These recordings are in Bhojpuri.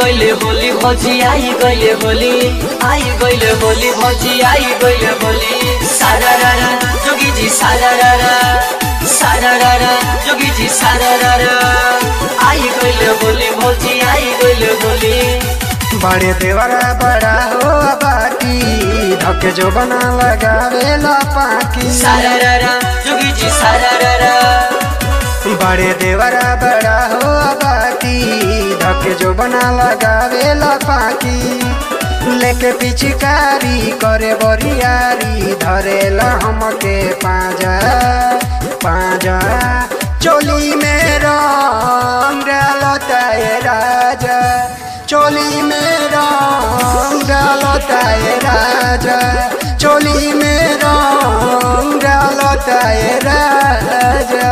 गइले होली भौजी आई गइले होली आई गइले होली भौजी आई गइले होली सारा रारा जोगी जी सारा रारा सारा रारा जोगी जी सारा रारा आई गइले होली भौजी आई गइले होली बड़े देवरा बड़ा हो बाटी धके जो बना लगावे ला पाकी सारा रारा जोगी जी सारा रारा बड़े देवरा बड़ा हो बाटी धके जो बना लगावे ला पाकी लेके पिचकारी करे बरियारी धरेला हमके पाजा पाजा चोली में रंग डालता है राजा चोली में रंग डालता है राजा चोली में रंग डालता है राजा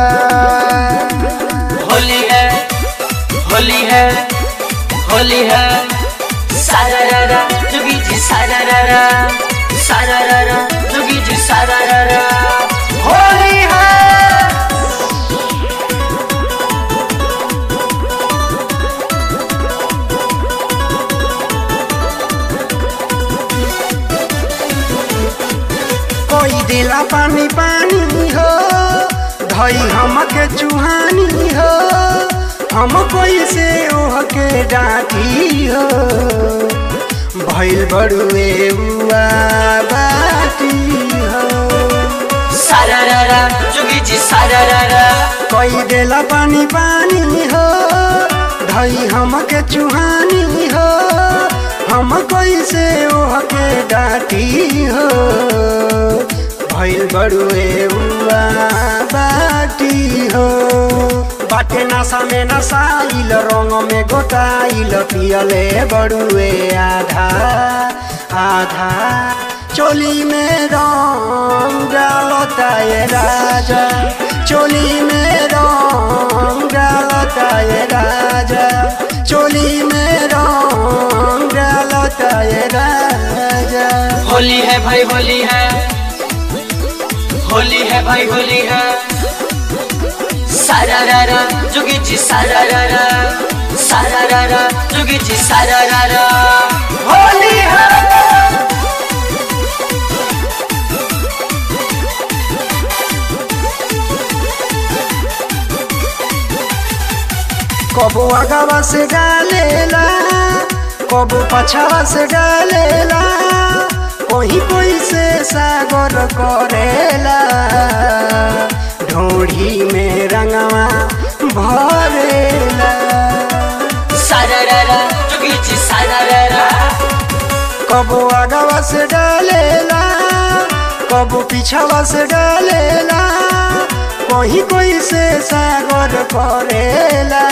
होली है होली है होली है सारा रारा जोगी जी सारा रारा सारा रारा जोगी जी सारा रारा होली है कोई दिला पानी पानी हो धई हमके चुहानी हो हम कोई से ओह के डाटी हो भइल बड़ुए उआ बाटी हो सारा रारा जोगी जी सारा रारा कोई दिला पानी पानी हो धई हमके चुहानी हो हम कोई से ओह के डाटी हो भइल बड़ुए उआ बाटी हो बाटे नशा में नसाइल रंग में गोटाइल पियले बड़ुए आधा आधा चोली में रंग डालता ये राजा चोली में रंग डालता ये राजा चोली में रंग डालता ये राजा होली है भाई होली है होली है भाई होली है सारा रारा जोगी जी सारा रारा सारा रारा जोगी जी सारा रारा होली है कबो आगावा से डालेला कबो पछावा से डालेला कोई कोई से सागर करेला ढोढ़ी में रंगवा भरेला सारा रारा जोगी जी सारा रारा कबो आगावा से डालेला कबो पीछावा से डालेला कोई कोई से सागर करेला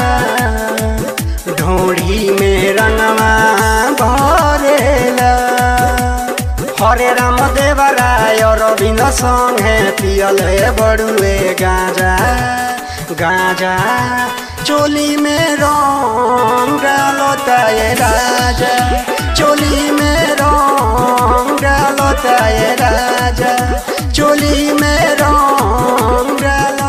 ढोढ़ी में रंगवा भरेला हरे राम देवराय रविंद संगे पियल हे बड़ुए गाजा गाजा चोली में रंग डालता ये राजा चोली में रंग डालता ये राजा चोली में रंग डालता